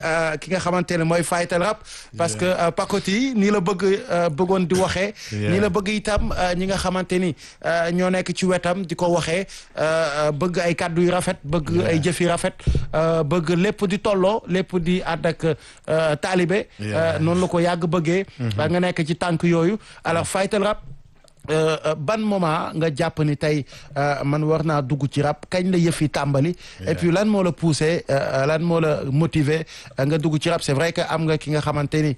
ki nga xamante ne mooy Fighter Rap parce que Pacoti nii la bëgg bëggoon di waxee nii la bëgg itam ñi nga xamante ni ñoo nekk ci wetam di ko waxee bëgg ay kàddu yu rafet bëgg ay jëf yu rafet bëgg lépp di tolloo lépp di ànd ak taalibe noonu la ko yàgg bëggee nga nekk ci tànk yooyu alors Fighter Rap ban moment nga jàpp ni tey man war naa dugg ci rap kañ la yëf yi tàmbali et puis lan moo la poussé lan moo la motivé nga dugg ci rap c'est vrai que am nga ki nga xamante ni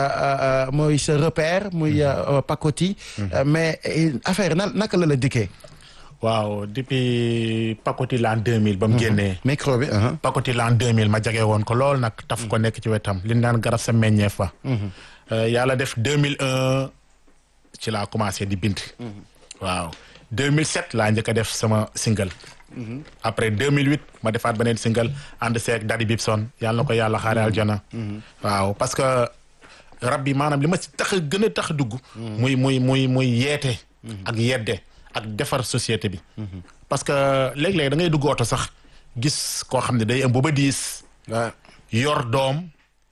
mooy sa repère muy Pacoti mais affaire na naka la la dikkee waaw depuis Pacoti l'an 2000 ba mu génnee micro bi Pacoti l'an 2000 ma jage woon ko lool nag taf ko nekk ci wetam li naan garab sa meññeef fa yàlla def 2001 ci laa commencé di bind waaw 2007 laa njëkk a def sama single après 2008 ma defaat beneen single ànd seeg Daddy Bibson yàlla na ko yàlla xaare aljana waaw parce que rab bi maanaam li ma si tax a gën a tax dugg muy muy muy muy yeete ak yedde ak defar société bi parce que léeg-léeg da ngay dugg oto sax gis koo xam ne day ëmb ba diis yor doom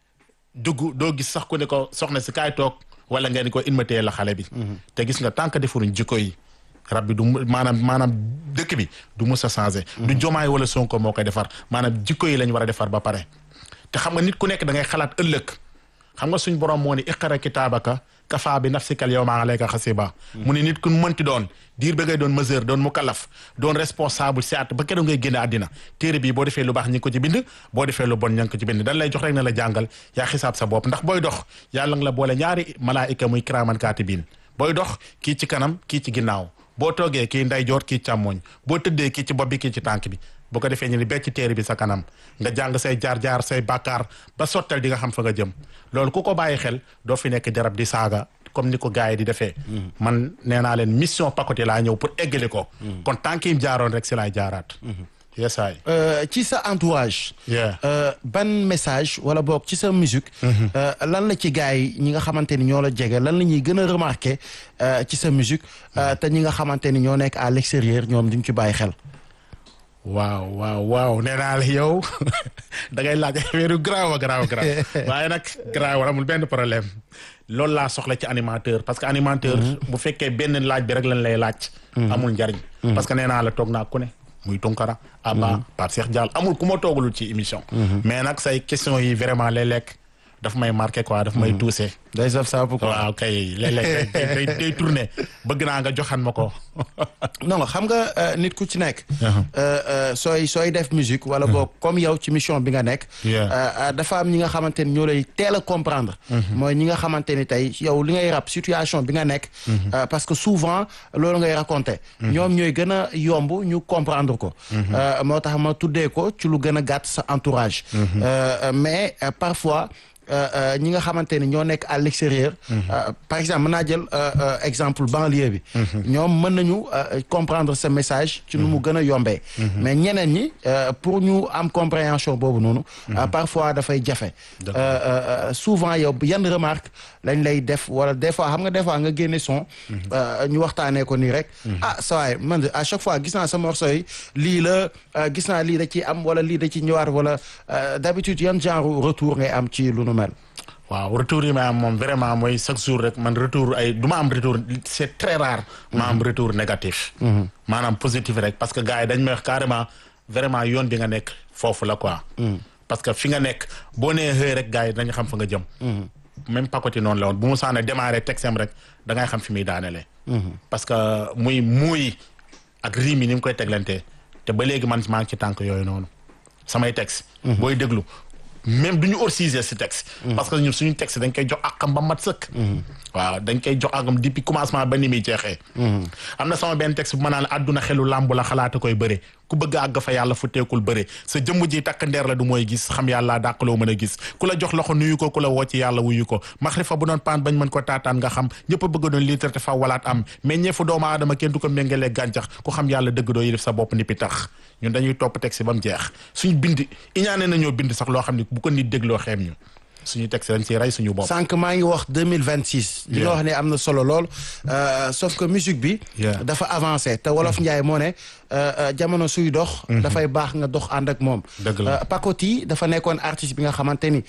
dugg doo gis sax ku ne ko soxna si kaay toog wala ngeen ko inmatee la xale bi te gis nga tant que defuruñ jikko yi rab bi du maanaam maanaam dëkk bi du mus a changé du jomaay wala sonko moo koy defar maanaam jikko yi lañ war a defar ba pare te xam nga nit ku nekk da ngay xalaat ëllëg xam nga suñ borom moo ni iqara kitaabaka kafa bi nafsikal yawma alayka xasiba mu ne nit ku mënti doon diir ba ngay doon mesure doon mukallaf doon responsable si at ba keroog ngay génne àddina téere bii boo defee lu baax ñi ngi ko ci bind boo defee lu bon ña ngi ko ci bind dañ lay jox rek na la jàngal yaa xisaab sa bopp ndax booy dox yàlla nga la boole ñaari malaayika muy kiraaman kaatibiin booy dox kii ci kanam kii ci ginnaaw boo toogee kii ndeyjoor kii càmmooñ boo tëddee kii ci bopp bi kii ci tànk bi bu ko defee ñu ni becc téere bi sa kanam nga jàng say jaar-jaar say bàkkaar ba sottal di nga xam fa nga jëm loolu ku ko bàyyi xel doo fi nekk jarab di saaga comme ni ko gars yi di defee man nee naa leen mission Pacoti laa ñëw pour eggali ko kon tànk yi jaaroon rek si laay jaaraat yesaay ci sa entourage ban message wala boog ci sa musique lan la ci gars yi ñi nga xamante ni ñoo la jege lan la ñuy gën a remarqué ci sa musique te ñi nga xamante ni ñoo nekk à l'extérieur ñoom duñ ci bàyyi xel waaw waaw waaw nee naa la yow da ngay laaj affaire yu garaaw a garaaw garaaw waaye nag garaaw amul benn problème loolu laa soxla ci animateur parce que animateur bu fekkee benn laaj bi rek lañ lay laaj amul njariñ parce que nee naa la toog naa ku ne muy Tunkara Abba Pape Cheikh Diall amul ku ma toogalul ci émission mais nag say question yi vraiment lay lekk daf may marqué quoi daf may touché day saf saabu quoi waaw kay léeg-léeg day day tourné bëgg naa nga joxan ma ko non xam nga nit ku ci nekk sooy sooy def musique wala boog comme yow ci mission bi nga nekk dafa am ñi nga xamante ni ñoo lay teel a comprendre mooy ñi nga xamante ni tey yow li ngay rap situation bi nga nekk parce que souvent loolu ngay raconté ñoom ñooy gën a yomb ñu comprendre ko moo tax ma tuddee ko ci lu gën a gàtt sa entourage mais parfois ñi nga xamante ni ñoo nekk à l'extérieur par exemple mën naa jël exemple banlieue bi ñoom mën nañu comprendre ce message ci nu mu gën a yombee mais ñeneen ñi pour ñu am compréhension boobu noonu parfois dafay jafe souvent yow yan remarque lañ lay def wala des fois xam nga des fois nga génne son ñu waxtaanee ko nii rek ah sa waay man à chaque fois gis naa sa morceau yi lii la gis naa lii da ci am wala lii da ci ñëwaat wala d'habitude yan genre retour ngay am ci lu nu mel waaw retour yi ma am moom vraiment mooy chaque jour rek man retour ay du ma am retour c'est très rare ma am retour négatif maanaam positif rek parce que gars yi dañ may wax carrément vraiment yoon bi nga nekk foofu la quoi parce que fi nga nekk boo nee xëy rek gars yi dañu xam fa nga jëm même Pacoti noonu la woon bu mu saana démarré texem rek da ngay xam fi muy daanelee parce que muy muy ak riim yi ni mu koy teglantee te ba léegi man maa ngi ci tànk yooyu noonu samay texte booy déglu même du ñu orcisé si texte parce que ñun suñu texte dañ koy jox àqam ba mat sëkk waaw dañ koy jox àqam depuis commencement ba ni muy jeexee am na sama benn texte bu ma naan àdduna xelu làmb la xalaata koy bëre ku bëgg àgg fa yàlla fu teekul bëre sa jëmm ji takk ndeer la du mooy gis xam yàlla dàqaloo mën a gis ku la jox loxo nuyu ko ku la woo ci yàlla wuyu ko maxrifa bu doon paan bañ mën ko taataan nga xam ñëpp a bëgg doon litre te fa walaat am mais ñeefu doomu aadama kenn du ko méngalee gàncax ku xam yàlla dëgg doo yi def sa bopp ni pi tax ñun dañuy topp texte ba mu jeex suñ bind iñaane nañoo bind sax loo xam ne bu ko nit dégloo xeem ñu suñu texte dañ ciy rey suñu bopp. sànq maa ngi wax deux mille vingt six. li nga wax ne am na solo lool. sauf que musique bi. dafa avancé te wolof Njaay moo ne jamono suy dox. dafay baax nga dox ànd ak moom. dëgg la Pacoti dafa nekkoon artiste bi nga xamante ni